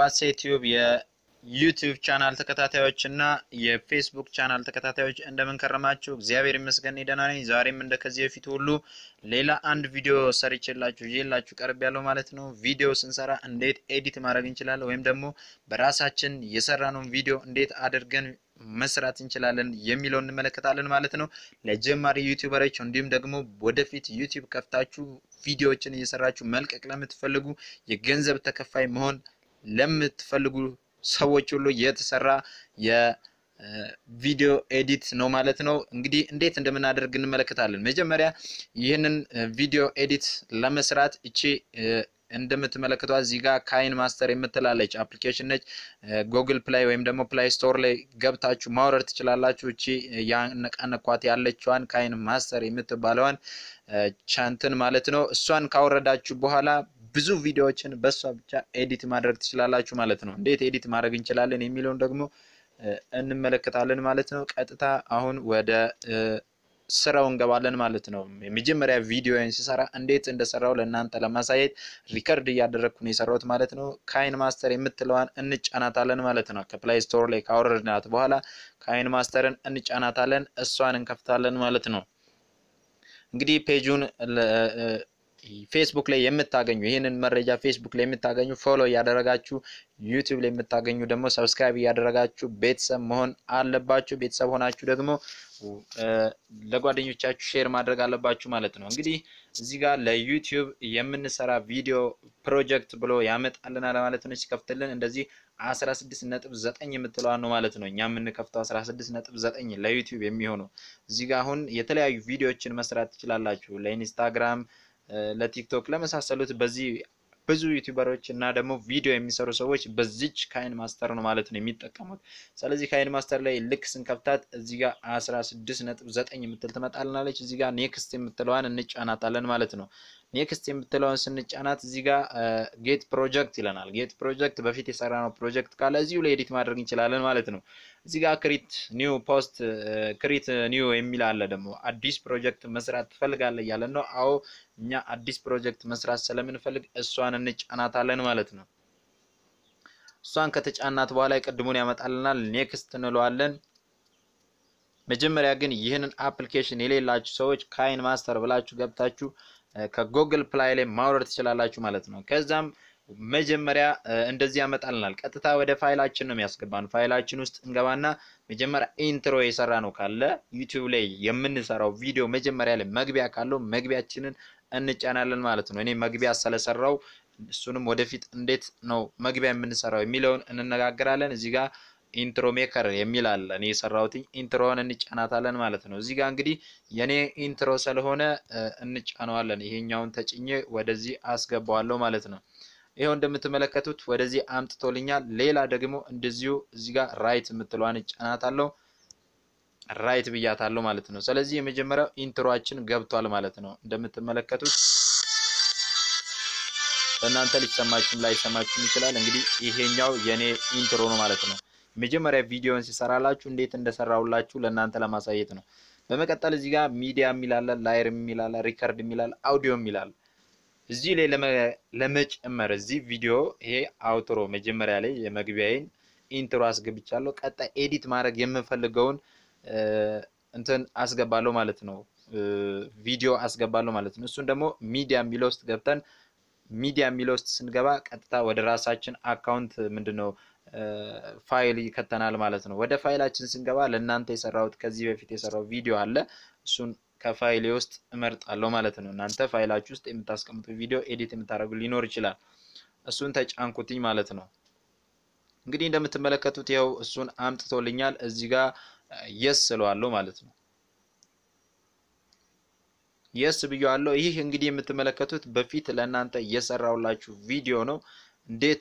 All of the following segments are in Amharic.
የባሴ ቲዩብ የዩቲዩብ ቻናል ተከታታዮች እና የፌስቡክ ቻናል ተከታታዮች እንደምን ከረማችሁ? እግዚአብሔር ይመስገን ደህና ነኝ። ዛሬም እንደ ከዚህ በፊት ሁሉ ሌላ አንድ ቪዲዮ ሰርቼላችሁ ይዤላችሁ ቀርብ ያለው ማለት ነው። ቪዲዮ ስንሰራ እንዴት ኤዲት ማድረግ እንችላለን ወይም ደግሞ በራሳችን የሰራነውን ቪዲዮ እንዴት አድርገን መስራት እንችላለን የሚለው እንመለከታለን ማለት ነው። ለጀማሪ ዩቲዩበሮች እንዲሁም ደግሞ ወደፊት ዩቲዩብ ከፍታችሁ ቪዲዮዎችን እየሰራችሁ መልቀቅ ለምትፈልጉ የገንዘብ ተከፋይ መሆን ለምትፈልጉ ሰዎች ሁሉ የተሰራ የቪዲዮ ኤዲት ነው ማለት ነው። እንግዲህ እንዴት እንደምናደርግ እንመለከታለን። መጀመሪያ ይህንን ቪዲዮ ኤዲት ለመስራት እቺ እንደምትመለከቷት እዚህ ጋር ካይን ማስተር የምትላለች አፕሊኬሽን ነች። ጉግል ፕላይ ወይም ደግሞ ፕላይ ስቶር ላይ ገብታችሁ ማውረድ ትችላላችሁ። እቺ ያነቃነኳት ያለችዋን ካይን ማስተር የምትባለዋን ቻንትን ማለት ነው። እሷን ካወረዳችሁ በኋላ ብዙ ቪዲዮዎችን በእሷ ብቻ ኤዲት ማድረግ ትችላላችሁ ማለት ነው። እንዴት ኤዲት ማድረግ እንችላለን የሚለውን ደግሞ እንመለከታለን ማለት ነው። ቀጥታ አሁን ወደ ስራው እንገባለን ማለት ነው። የመጀመሪያ ቪዲዮን ሲሰራ እንዴት እንደሰራው ለእናንተ ለማሳየት ሪከርድ እያደረግኩ ነው የሰራሁት ማለት ነው። ካይን ማስተር የምትለዋን እንጫናታለን ማለት ነው። ከፕላይ ስቶር ላይ ካወረድናት በኋላ ካይን ማስተርን እንጫናታለን፣ እሷን እንከፍታለን ማለት ነው። እንግዲህ ፔጁን ፌስቡክ ላይ የምታገኙ ይህንን መረጃ ፌስቡክ ላይ የምታገኙ ፎሎ እያደረጋችሁ ዩቲዩብ ላይ የምታገኙ ደግሞ ሰብስክራይብ እያደረጋችሁ ቤተሰብ መሆን አለባችሁ። ቤተሰብ ሆናችሁ ደግሞ ለጓደኞቻችሁ ሼር ማድረግ አለባችሁ ማለት ነው። እንግዲህ እዚህ ጋር ለዩቲዩብ የምንሰራ ቪዲዮ ፕሮጀክት ብሎ ያመጣልናል ማለት ነው። ሲከፍትልን እንደዚህ አስራ ስድስት ነጥብ ዘጠኝ የምትለዋን ነው ማለት ነው። እኛ የምንከፍተው አስራ ስድስት ነጥብ ዘጠኝ ለዩቲዩብ የሚሆነው እዚህ ጋር አሁን የተለያዩ ቪዲዮዎችን መስራት ትችላላችሁ ለኢንስታግራም ለቲክቶክ ለመሳሰሉት በዚህ ብዙ ዩቲዩበሮች እና ደግሞ ቪዲዮ የሚሰሩ ሰዎች በዚች ካይን ማስተር ነው ማለት ነው የሚጠቀሙት። ስለዚህ ካይን ማስተር ላይ ልክ ስንከፍታት እዚህ ጋር አስራ ስድስት ነጥብ ዘጠኝ የምትል ትመጣልናለች። እዚህ ጋር ኔክስት የምትለዋን እንጫናታለን ማለት ነው። ኔክስት የምትለውን ስንጫናት እዚህ ጋር ጌት ፕሮጀክት ይለናል። ጌት ፕሮጀክት በፊት የሰራነው ፕሮጀክት ካለ እዚሁ ላይ ኤዲት ማድረግ እንችላለን ማለት ነው። እዚህ ጋር ክሪት ኒው ፖስት ክሪት ኒው የሚል አለ። ደግሞ አዲስ ፕሮጀክት መስራት ትፈልጋለህ እያለን ነው። አዎ እኛ አዲስ ፕሮጀክት መስራት ስለምንፈልግ እሷን እንጫናታለን ማለት ነው። እሷን ከተጫናት በኋላ የቅድሙን ያመጣልናል። ኔክስት እንለዋለን። መጀመሪያ ግን ይህንን አፕሊኬሽን የሌላችሁ ሰዎች ካይን ማስተር ብላችሁ ገብታችሁ ከጉግል ፕላይ ላይ ማውረድ ትችላላችሁ ማለት ነው። ከዛም መጀመሪያ እንደዚህ ያመጣልናል። ቀጥታ ወደ ፋይላችን ነው የሚያስገባን። ፋይላችን ውስጥ እንገባና መጀመሪያ ኢንትሮ የሰራ ነው ካለ ዩቲዩብ ላይ የምንሰራው ቪዲዮ መጀመሪያ ላይ መግቢያ ካለው መግቢያችንን እንጫናለን ማለት ነው። እኔ መግቢያ ስለሰራው እሱንም ወደፊት እንዴት ነው መግቢያ የምንሰራው የሚለውን እንነጋገራለን። እዚህ ጋር ኢንትሮ ሜከር የሚል አለ። እኔ የሰራሁት ኢንትሮውን እንጫናታለን ማለት ነው። እዚህ ጋር እንግዲህ የኔ ኢንትሮ ስለሆነ እንጫነዋለን። ይሄኛውን ተጭኜ ወደዚህ አስገባዋለሁ ማለት ነው። ይኸው እንደምትመለከቱት ወደዚህ አምጥቶልኛል። ሌላ ደግሞ እንደዚሁ እዚህ ጋር ራይት የምትለዋን እጫናታለሁ። ራይት ብያታለሁ ማለት ነው። ስለዚህ የመጀመሪያው ኢንትሮአችን ገብቷል ማለት ነው። እንደምትመለከቱት በእናንተ ሊሰማችሁም ላይሰማችሁም ይችላል። እንግዲህ ይሄኛው የኔ ኢንትሮ ነው ማለት ነው። የመጀመሪያ ቪዲዮን ሲሰራላችሁ እንዴት እንደሰራሁላችሁ ለእናንተ ለማሳየት ነው። በመቀጠል እዚህ ጋር ሚዲያ የሚላለ፣ ላየር የሚላለ፣ ሪከርድ የሚላለ፣ አውዲዮ የሚላለ እዚህ ላይ ለመጨመር እዚህ ቪዲዮ ይሄ አውትሮ መጀመሪያ ላይ የመግቢያዬን ኢንትሮ አስገብቻለሁ። ቀጣይ ኤዲት ማድረግ የምፈልገውን እንትን አስገባለሁ ማለት ነው። ቪዲዮ አስገባለሁ ማለት ነው። እሱን ደግሞ ሚዲያ የሚለው ውስጥ ገብተን ሚዲያ የሚለው ውስጥ ስንገባ ቀጥታ ወደ ራሳችን አካውንት ምንድነው ፋይል ይከተናል ማለት ነው። ወደ ፋይላችን ስንገባ ለእናንተ የሰራሁት ከዚህ በፊት የሰራው ቪዲዮ አለ። እሱን ከፋይሌ ውስጥ እመርጣለሁ ማለት ነው። እናንተ ፋይላችሁ ውስጥ የምታስቀምጡ ቪዲዮ ኤዲት የምታደርጉ ሊኖር ይችላል። እሱን ተጫንኩትኝ ማለት ነው። እንግዲህ እንደምትመለከቱት ይኸው እሱን አምጥቶልኛል። እዚህ ጋር የስ ስለዋለሁ ማለት ነው። የስ ብየዋለሁ። ይህ እንግዲህ የምትመለከቱት በፊት ለእናንተ እየሰራሁላችሁ ቪዲዮ ነው። እንዴት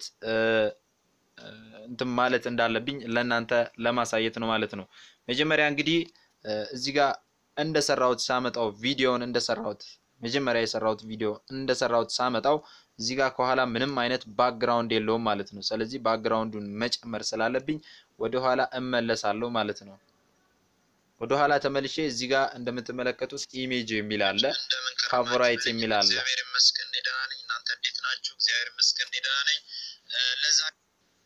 እንትን ማለት እንዳለብኝ ለእናንተ ለማሳየት ነው ማለት ነው። መጀመሪያ እንግዲህ እዚህ ጋር እንደሰራሁት ሳመጣው ቪዲዮውን እንደሰራሁት መጀመሪያ የሰራሁት ቪዲዮ እንደሰራሁት ሳመጣው እዚህ ጋር ከኋላ ምንም አይነት ባክግራውንድ የለውም ማለት ነው። ስለዚህ ባክግራውንዱን መጨመር ስላለብኝ ወደኋላ እመለሳለሁ ማለት ነው። ወደኋላ ተመልሼ እዚህ ጋር እንደምትመለከቱት ኢሜጅ የሚል አለ፣ ፋቮራይት የሚል አለ።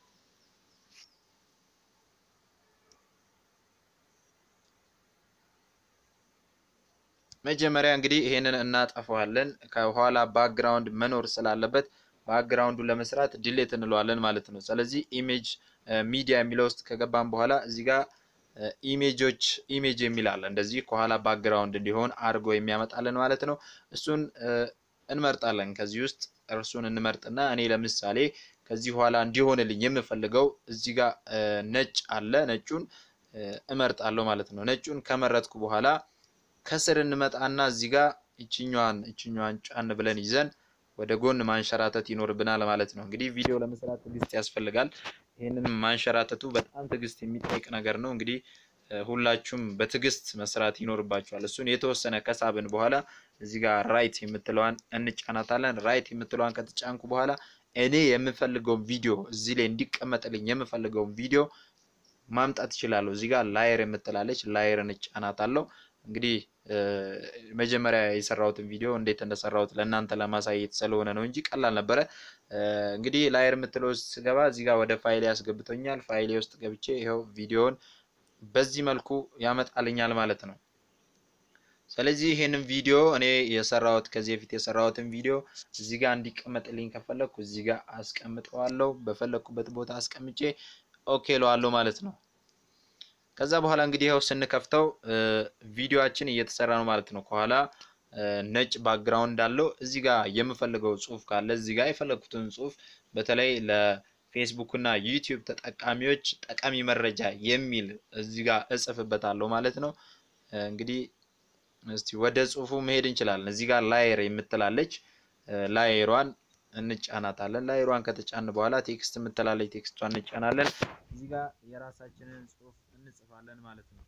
መጀመሪያ እንግዲህ ይሄንን እናጠፋዋለን። ከኋላ ባክግራውንድ መኖር ስላለበት ባክግራውንዱ ለመስራት ዲሌት እንለዋለን ማለት ነው። ስለዚህ ኢሜጅ ሚዲያ የሚለው ውስጥ ከገባን በኋላ እዚህ ጋር ኢሜጆች ኢሜጅ የሚል አለ። እንደዚህ ከኋላ ባክግራውንድ እንዲሆን አድርጎ የሚያመጣልን ማለት ነው። እሱን እንመርጣለን። ከዚህ ውስጥ እርሱን እንመርጥና እኔ ለምሳሌ ከዚህ በኋላ እንዲሆንልኝ የምፈልገው እዚህ ጋር ነጭ አለ። ነጩን እመርጣለሁ ማለት ነው። ነጩን ከመረጥኩ በኋላ ከስር እንመጣና እዚህ ጋር ይችኛዋን ይችኛዋን ጫን ብለን ይዘን ወደ ጎን ማንሸራተት ይኖርብናል ማለት ነው። እንግዲህ ቪዲዮ ለመስራት ትዕግስት ያስፈልጋል። ይህንን ማንሸራተቱ በጣም ትዕግስት የሚጠይቅ ነገር ነው። እንግዲህ ሁላችሁም በትዕግስት መስራት ይኖርባችኋል። እሱን የተወሰነ ከሳብን በኋላ እዚህ ጋር ራይት የምትለዋን እንጫናታለን። ራይት የምትለዋን ከተጫንኩ በኋላ እኔ የምፈልገውን ቪዲዮ እዚህ ላይ እንዲቀመጥልኝ የምፈልገውን ቪዲዮ ማምጣት እችላለሁ። እዚህ ጋር ላየር የምትላለች ላየርን እጫናታለሁ። እንግዲህ መጀመሪያ የሰራሁትን ቪዲዮ እንዴት እንደሰራሁት ለእናንተ ለማሳየት ስለሆነ ነው እንጂ ቀላል ነበረ። እንግዲህ ላየር የምትለው ስገባ እዚህ ጋር ወደ ፋይሌ ያስገብቶኛል። ፋይሌ ውስጥ ገብቼ ይኸው ቪዲዮውን በዚህ መልኩ ያመጣልኛል ማለት ነው። ስለዚህ ይሄንን ቪዲዮ እኔ የሰራሁት ከዚህ በፊት የሰራሁትን ቪዲዮ እዚህ ጋር እንዲቀመጥልኝ ከፈለኩ እዚህ ጋር አስቀምጠዋለሁ። በፈለኩበት ቦታ አስቀምጬ ኦኬ ለዋለሁ ማለት ነው። ከዛ በኋላ እንግዲህ ይኸው ስንከፍተው ቪዲዮአችን እየተሰራ ነው ማለት ነው። ከኋላ ነጭ ባክግራውንድ አለው። እዚህ ጋር የምፈልገው ጽሁፍ ካለ እዚህ ጋር የፈለኩትን ጽሁፍ በተለይ ለፌስቡክ እና ዩቲዩብ ተጠቃሚዎች ጠቃሚ መረጃ የሚል እዚህ ጋር እጽፍበታለሁ ማለት ነው። እንግዲህ እስቲ ወደ ጽሁፉ መሄድ እንችላለን። እዚህ ጋር ላየር የምትላለች ላየሯን እንጫናታለን። ላየሯን ከተጫን በኋላ ቴክስት የምትላለች ቴክስቷን እንጫናለን። እዚህ ጋር የራሳችንን ጽሁፍ እንጽፋለን ማለት ነው።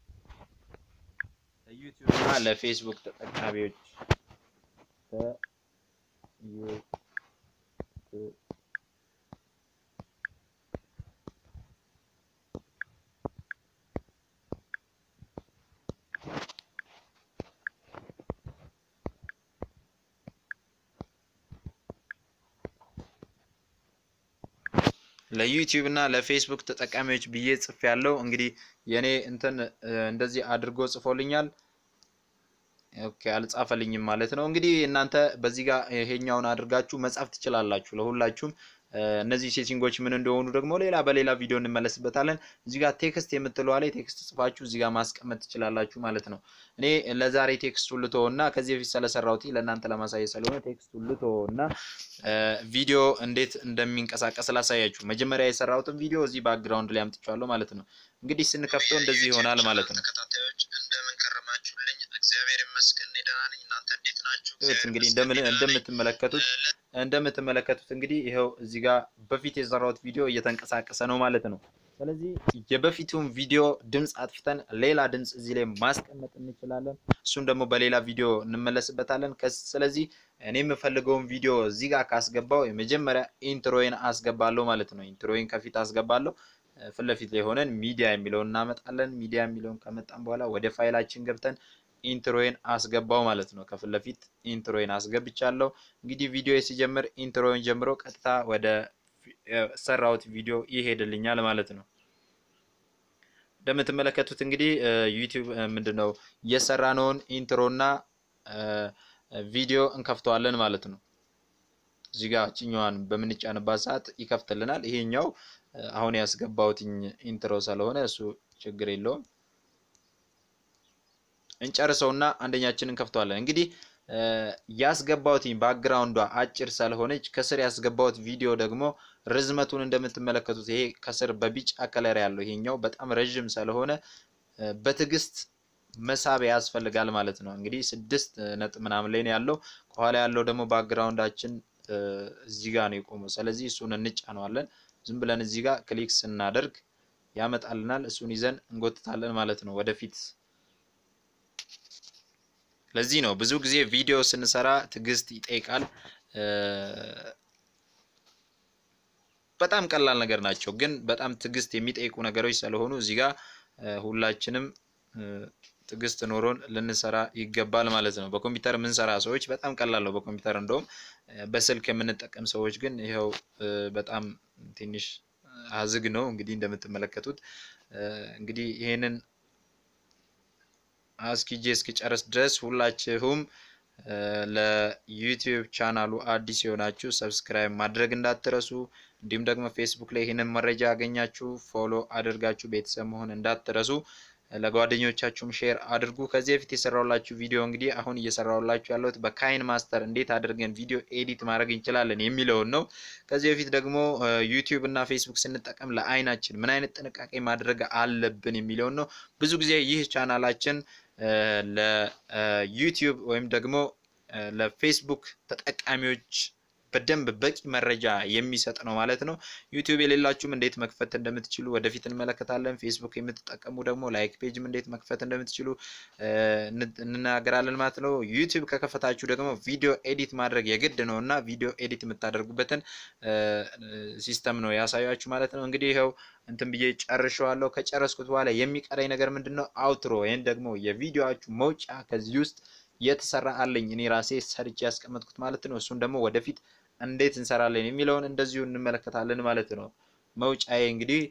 ለዩቲዩብ እና ለፌስቡክ ተጠቃሚዎች ለዩቲዩብ እና ለፌስቡክ ተጠቃሚዎች ብዬ ጽፍ ያለው እንግዲህ የኔ እንትን እንደዚህ አድርጎ ጽፎልኛል። ኦኬ አልጻፈልኝም ማለት ነው። እንግዲህ እናንተ በዚህ ጋር ይሄኛውን አድርጋችሁ መጻፍ ትችላላችሁ። ለሁላችሁም እነዚህ ሴቲንጎች ምን እንደሆኑ ደግሞ ሌላ በሌላ ቪዲዮ እንመለስበታለን። እዚህ ጋር ቴክስት የምትለዋ ላይ ቴክስት ጽፋችሁ እዚህ ጋር ማስቀመጥ ትችላላችሁ ማለት ነው። እኔ ለዛሬ ቴክስቱን ልተወውና ከዚህ በፊት ስለሰራሁት ለእናንተ ለማሳየት ስለሆነ ቴክስቱን ልተወውና ቪዲዮ እንዴት እንደሚንቀሳቀስ ላሳያችሁ። መጀመሪያ የሰራሁትን ቪዲዮ እዚህ ባክግራውንድ ላይ አምጥቼዋለሁ ማለት ነው። እንግዲህ ስንከፍተው እንደዚህ ይሆናል ማለት ነው። ተከታታዮች እንደምን ከረማችሁልኝ? እግዚአብሔር ይመስገን እኔ ደህና ነኝ። እናንተ እንዴት ናችሁ? እንግዲህ እንደምትመለከቱት እንደምትመለከቱት እንግዲህ ይኸው እዚህ ጋር በፊት የሰራሁት ቪዲዮ እየተንቀሳቀሰ ነው ማለት ነው። ስለዚህ የበፊቱን ቪዲዮ ድምፅ አጥፍተን ሌላ ድምፅ እዚህ ላይ ማስቀመጥ እንችላለን። እሱን ደግሞ በሌላ ቪዲዮ እንመለስበታለን። ስለዚህ እኔ የምፈልገውን ቪዲዮ እዚህ ጋር ካስገባው የመጀመሪያ ኢንትሮዬን አስገባለሁ ማለት ነው። ኢንትሮዬን ከፊት አስገባለሁ። ፊት ለፊት ላይ ሆነን ሚዲያ የሚለውን እናመጣለን። ሚዲያ የሚለውን ከመጣን በኋላ ወደ ፋይላችን ገብተን ኢንትሮዬን አስገባው ማለት ነው። ከፊት ለፊት ኢንትሮዬን አስገብቻለሁ። እንግዲህ ቪዲዮ ሲጀምር ኢንትሮዬን ጀምሮ ቀጥታ ወደ ሰራሁት ቪዲዮ ይሄድልኛል ማለት ነው። እንደምትመለከቱት እንግዲህ ዩቲዩብ ምንድን ነው የሰራነውን ኢንትሮና ቪዲዮ እንከፍተዋለን ማለት ነው። እዚህ ጋር ችኛዋን በምንጫንባት ሰዓት ይከፍትልናል። ይሄኛው አሁን ያስገባሁትኝ ኢንትሮ ስለሆነ እሱ ችግር የለውም። እንጨርሰውና አንደኛችንን እንከፍተዋለን። እንግዲህ ያስገባሁትኝ ባክግራውንዷ አጭር ስለሆነች ከስር ያስገባሁት ቪዲዮ ደግሞ ርዝመቱን እንደምትመለከቱት ይሄ ከስር በቢጫ ከለር ያለው ይሄኛው በጣም ረዥም ስለሆነ በትዕግስት መሳብ ያስፈልጋል ማለት ነው። እንግዲህ ስድስት ነጥብ ምናምን ላይ ነው ያለው። ከኋላ ያለው ደግሞ ባክግራውንዳችን እዚህ ጋር ነው የቆመው። ስለዚህ እሱን እንጫነዋለን። ዝም ብለን እዚህ ጋር ክሊክ ስናደርግ ያመጣልናል። እሱን ይዘን እንጎትታለን ማለት ነው ወደፊት ለዚህ ነው ብዙ ጊዜ ቪዲዮ ስንሰራ ትዕግስት ይጠይቃል። በጣም ቀላል ነገር ናቸው፣ ግን በጣም ትዕግስት የሚጠይቁ ነገሮች ስለሆኑ እዚህ ጋር ሁላችንም ትዕግስት ኖሮን ልንሰራ ይገባል ማለት ነው። በኮምፒውተር የምንሰራ ሰዎች በጣም ቀላል ነው። በኮምፒውተር እንደውም በስልክ የምንጠቀም ሰዎች ግን ይኸው በጣም ትንሽ አዝግ ነው። እንግዲህ እንደምትመለከቱት እንግዲህ ይሄንን አስኪጄ እስኪጨርስ ድረስ ሁላችሁም ለዩቲዩብ ቻናሉ አዲስ የሆናችሁ ሰብስክራይብ ማድረግ እንዳትረሱ። እንዲሁም ደግሞ ፌስቡክ ላይ ይህንን መረጃ ያገኛችሁ ፎሎ አድርጋችሁ ቤተሰብ መሆን እንዳትረሱ። ለጓደኞቻችሁም ሼር አድርጉ። ከዚህ በፊት የሰራሁላችሁ ቪዲዮ እንግዲህ አሁን እየሰራሁላችሁ ያለሁት በካይን ማስተር እንዴት አድርገን ቪዲዮ ኤዲት ማድረግ እንችላለን የሚለውን ነው። ከዚህ በፊት ደግሞ ዩቲዩብ እና ፌስቡክ ስንጠቀም ለአይናችን ምን አይነት ጥንቃቄ ማድረግ አለብን የሚለውን ነው። ብዙ ጊዜ ይህ ቻናላችን ለዩቲዩብ ወይም ደግሞ ለፌስቡክ ተጠቃሚዎች በደንብ በቂ መረጃ የሚሰጥ ነው ማለት ነው። ዩቲዩብ የሌላችሁም እንዴት መክፈት እንደምትችሉ ወደፊት እንመለከታለን። ፌስቡክ የምትጠቀሙ ደግሞ ላይክ ፔጅም እንዴት መክፈት እንደምትችሉ እንናገራለን ማለት ነው። ዩቲዩብ ከከፈታችሁ ደግሞ ቪዲዮ ኤዲት ማድረግ የግድ ነው እና ቪዲዮ ኤዲት የምታደርጉበትን ሲስተም ነው ያሳያችሁ ማለት ነው። እንግዲህ ይኸው እንትን ብዬ ጨርሸዋለሁ። ከጨረስኩት በኋላ የሚቀረኝ ነገር ምንድን ነው? አውትሮ ወይም ደግሞ የቪዲዮችሁ መውጫ ከዚህ ውስጥ የተሰራ አለኝ እኔ ራሴ ሰርቼ ያስቀመጥኩት ማለት ነው። እሱን ደግሞ ወደፊት እንዴት እንሰራለን የሚለውን እንደዚሁ እንመለከታለን ማለት ነው። መውጫዬ እንግዲህ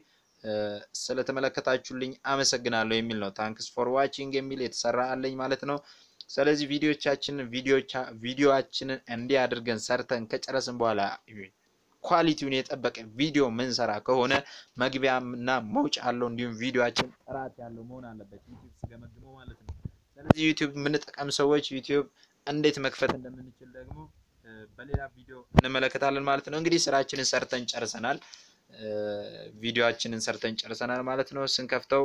ስለተመለከታችሁልኝ አመሰግናለሁ የሚል ነው። ታንክስ ፎር ዋቺንግ የሚል የተሰራ አለኝ ማለት ነው። ስለዚህ ቪዲዮቻችንን ቪዲዮችንን እንዲህ አድርገን ሰርተን ከጨረስን በኋላ ኳሊቲውን የጠበቀ ቪዲዮ ምንሰራ ከሆነ መግቢያ እና መውጫ አለው። እንዲሁም ቪዲዮችን ጥራት ያለው መሆን አለበት ዩቲዩብ ስገመግመው ማለት ነው። ስለዚህ ዩቲዩብ የምንጠቀም ሰዎች ዩቲዩብ እንዴት መክፈት እንደምንችል ደግሞ በሌላ ቪዲዮ እንመለከታለን ማለት ነው። እንግዲህ ስራችንን ሰርተን ጨርሰናል። ቪዲዮአችንን ሰርተን ጨርሰናል ማለት ነው። ስንከፍተው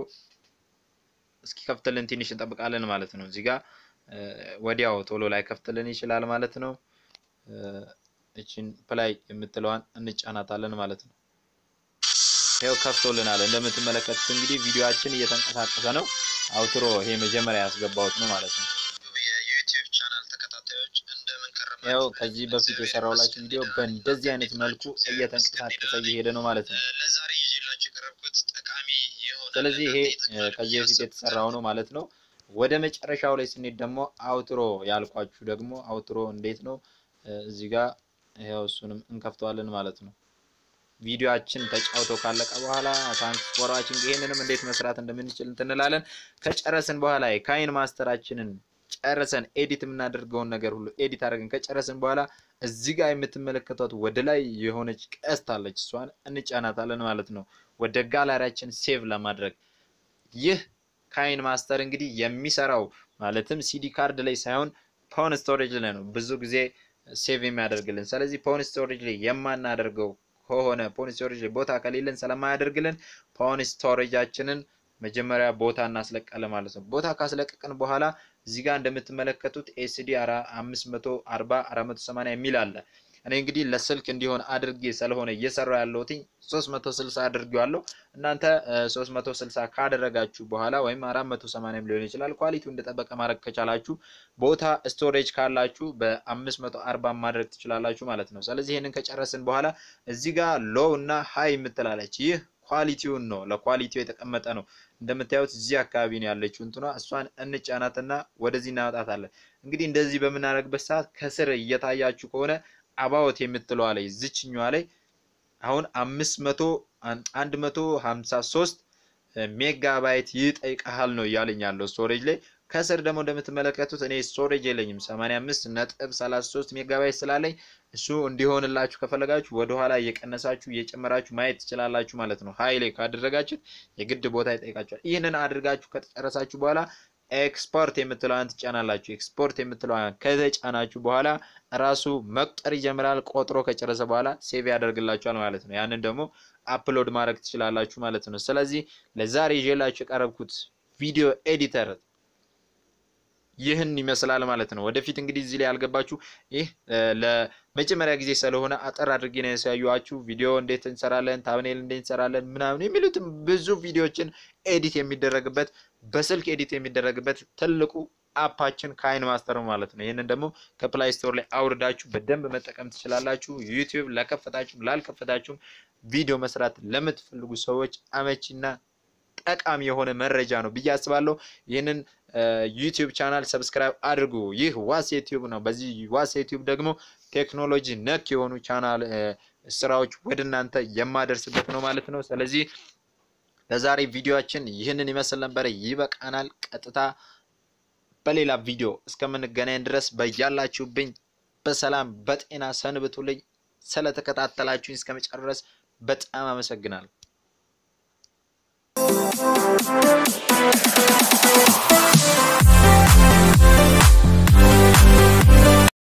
እስኪከፍትልን ትንሽ እንጠብቃለን ማለት ነው። እዚህ ጋር ወዲያው ቶሎ ላይ ከፍትልን ይችላል ማለት ነው። እችን ፕላይ የምትለዋን እንጫናታለን ማለት ነው። ይኸው ከፍቶልናል። እንደምትመለከቱት እንግዲህ ቪዲዮአችን እየተንቀሳቀሰ ነው። አውትሮ ይሄ መጀመሪያ ያስገባሁት ነው ማለት ነው። የዩቲዩብ ቻናል ተከታታዮች እንደምን ከረማችሁ? ያው ከዚህ በፊት የሰራሁላችሁ ቪዲዮ በእንደዚህ አይነት መልኩ እየተንቀሳቀሰ እየሄደ ነው ማለት ነው። ለዛሬ ይዤላችሁ የቀረብኩት ጠቃሚ የሆነ ስለዚህ ይሄ ከዚህ በፊት የተሰራው ነው ማለት ነው። ወደ መጨረሻው ላይ ስንሄድ ደግሞ አውትሮ ያልኳችሁ ደግሞ አውትሮ እንዴት ነው እዚህ ጋር ይኸው እሱንም እንከፍተዋለን ማለት ነው። ቪዲዮአችን ተጫውቶ ካለቀ በኋላ ታንክስ ፎር ዋቺንግ ይሄንንም እንዴት መስራት እንደምንችል እንትንላለን። ከጨረስን በኋላ የካይን ማስተራችንን ጨርሰን ኤዲት የምናደርገውን ነገር ሁሉ ኤዲት አድርገን ከጨረስን በኋላ እዚህ ጋር የምትመለከቷት ወደ ላይ የሆነች ቀስት አለች። እሷን እንጫናታለን ማለት ነው ወደ ጋላሪያችን ሴቭ ለማድረግ ይህ ካይን ማስተር እንግዲህ የሚሰራው ማለትም ሲዲ ካርድ ላይ ሳይሆን ፓውን ስቶሬጅ ላይ ነው ብዙ ጊዜ ሴቭ የሚያደርግልን። ስለዚህ ፓውን ስቶሬጅ ላይ የማናደርገው ከሆነ ፓውን ስቶሬጅ ላይ ቦታ ከሌለን ስለማያደርግልን ፓውን ስቶሬጃችንን መጀመሪያ ቦታ እናስለቃለን ማለት ነው። ቦታ ካስለቀቅን በኋላ እዚህ ጋር እንደምትመለከቱት ኤስዲ 540 480 የሚል አለ። እኔ እንግዲህ ለስልክ እንዲሆን አድርጌ ስለሆነ እየሰራው ያለሁት 360 አድርጌዋለሁ። እናንተ 360 ካደረጋችሁ በኋላ ወይም 480 ሊሆን ይችላል። ኳሊቲው እንደጠበቀ ማድረግ ከቻላችሁ ቦታ ስቶሬጅ ካላችሁ በ540 ማድረግ ትችላላችሁ ማለት ነው። ስለዚህ ይህንን ከጨረስን በኋላ እዚህ ጋር ሎው እና ሃይ የምትላለች ይህ ኳሊቲውን ነው ለኳሊቲው የተቀመጠ ነው። እንደምታዩት እዚህ አካባቢ ነው ያለችው እንትኗ እሷን እንጫናትና ወደዚህ እናወጣታለን። እንግዲህ እንደዚህ በምናደርግበት ሰዓት ከስር እየታያችሁ ከሆነ አባወት የምትለዋ ላይ ዝችኛዋ ላይ አሁን አምስት መቶ አንድ መቶ ሀምሳ ሶስት ሜጋባይት ይጠይቀሃል ነው እያለኝ ያለው ስቶሬጅ ላይ። ከስር ደግሞ እንደምትመለከቱት እኔ ስቶሬጅ የለኝም 85 ነጥብ 33 ሜጋባይት ስላለኝ እሱ እንዲሆንላችሁ ከፈለጋችሁ ወደኋላ እየቀነሳችሁ እየጨመራችሁ ማየት ትችላላችሁ ማለት ነው። ሀይሌ ካደረጋችሁት የግድ ቦታ ይጠይቃችኋል። ይህንን አድርጋችሁ ከተጨረሳችሁ በኋላ ኤክስፖርት የምትለዋን ትጫናላችሁ። ኤክስፖርት የምትለዋን ከተጫናችሁ በኋላ ራሱ መቁጠር ይጀምራል። ቆጥሮ ከጨረሰ በኋላ ሴቭ ያደርግላችኋል ማለት ነው። ያንን ደግሞ አፕሎድ ማድረግ ትችላላችሁ ማለት ነው። ስለዚህ ለዛሬ ይዤላችሁ የቀረብኩት ቪዲዮ ኤዲተር ይህን ይመስላል ማለት ነው። ወደፊት እንግዲህ እዚህ ላይ ያልገባችሁ ይህ ለመጀመሪያ ጊዜ ስለሆነ አጠር አድርጌ ነው ያሳየኋችሁ። ቪዲዮ እንዴት እንሰራለን፣ ታብኔል እንዴት እንሰራለን ምናምን የሚሉትም ብዙ ቪዲዮዎችን ኤዲት የሚደረግበት በስልክ ኤዲት የሚደረግበት ትልቁ አፓችን ካይን ማስተር ማለት ነው። ይህንን ደግሞ ከፕላይ ስቶር ላይ አውርዳችሁ በደንብ መጠቀም ትችላላችሁ። ዩቲዩብ ለከፈታችሁም ላልከፈታችሁም ቪዲዮ መስራት ለምትፈልጉ ሰዎች አመቺና ጠቃሚ የሆነ መረጃ ነው ብዬ አስባለሁ። ይህንን ዩቲዩብ ቻናል ሰብስክራይብ አድርጉ። ይህ ዋስ ዩቲዩብ ነው። በዚህ ዋስ ዩቲዩብ ደግሞ ቴክኖሎጂ ነክ የሆኑ ቻናል ስራዎች ወደ እናንተ የማደርስበት ነው ማለት ነው። ስለዚህ ለዛሬ ቪዲዮአችን ይህንን ይመስል ነበረ። ይበቃናል። ቀጥታ በሌላ ቪዲዮ እስከምንገናኝ ድረስ በያላችሁብኝ በሰላም በጤና ሰንብቱልኝ። ስለተከታተላችሁኝ እስከ መጨረስ በጣም አመሰግናለሁ።